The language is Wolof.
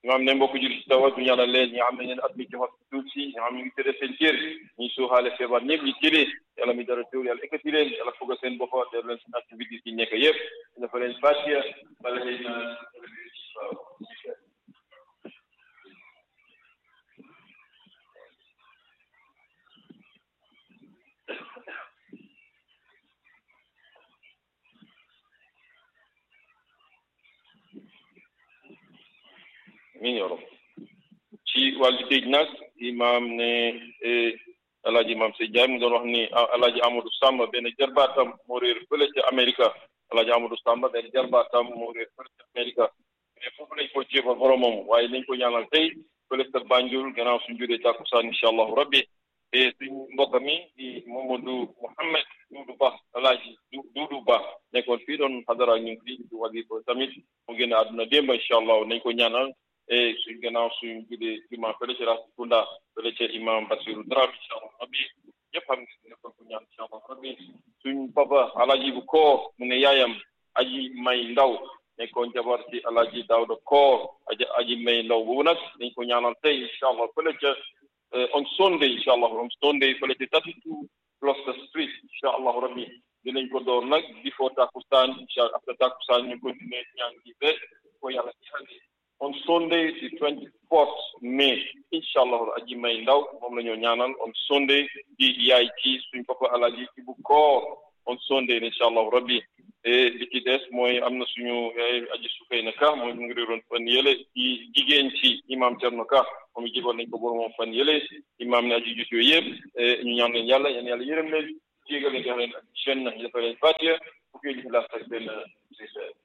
nga xam ne mbokk jur si tawat ñu ñaanal leen ñi nga xam ne leen admis ci hospital si ñi nga xam ne ñu ngi tëddee seen kër ñi suuxaale feebar ñëpp ñi tëddee yàlla mi dara teewul yàlla ekkati leen yàlla foog seen boppa def leen seen activité yi nekk yëpp dafa leen fàcce bala leen min yoro ci wàllu tëj nag imaam ne alaaji imaam Sey Jaay mu doon wax ni alaaji Amadou Samba benn jarbaatam moo réer fële ca Amérique alaaji Amadou Samba benn jarbaatam moo réer fële ca Amérique mais foofu lañ ko jéebal boromam waaye nañ ko ñaanal tey fële ca Banjul gannaaw suñ juree tàkkusaan incha allahu rabbi te suñ mbokk mi di Mamadou Mouhamed Doudou Ba alaaji Doudou Ba nekkoon fii doon xadara ñu ngi fii di wàllu ko tamit mu génn àdduna démb incha allah nañ ko ñaanal e suñ gannaaw suñ judee imam fële ca Rasikunda fële ca imam Basiru Dramé incha allah rabbi ñëpp xam ne nekkoon ko ñaan incha allah rabbi suñ papa alaaji bu koor mu ne yaayam aji may ndaw nekkoon jabar ci alaaji Daawda koor aji aji may ndaw boobu nag dañ ko ñaanal tey incha allah fële ca on Sunday incha allah on Sunday fële ca thirty two Gloucester Street incha allah rabbi dinañ ko door nag before takusaan incha allah after takusaan ñu continuer ñaan gi ba ko yàlla ci on Sunday the twenty fourth May incha allah aji may ndaw moom la ñoo ñaanal on Sunday di yaay ci suñ papa alaaji ci bu koor on Sunday incha allah rabbi li ci des mooy am na suñu aji sukay na ka mooy mu ngi réeroon fan yële ci jigéen ci imam Cerno Ka moom i jégoon nañ ko boromam fan yële imam ne aji jut yooyu yëpp ñu ñaan leen yàlla yéen yàlla yërëm leen jégal leen jox leen ak jeune na ñu defal leen fatiha bu koy laa sax benn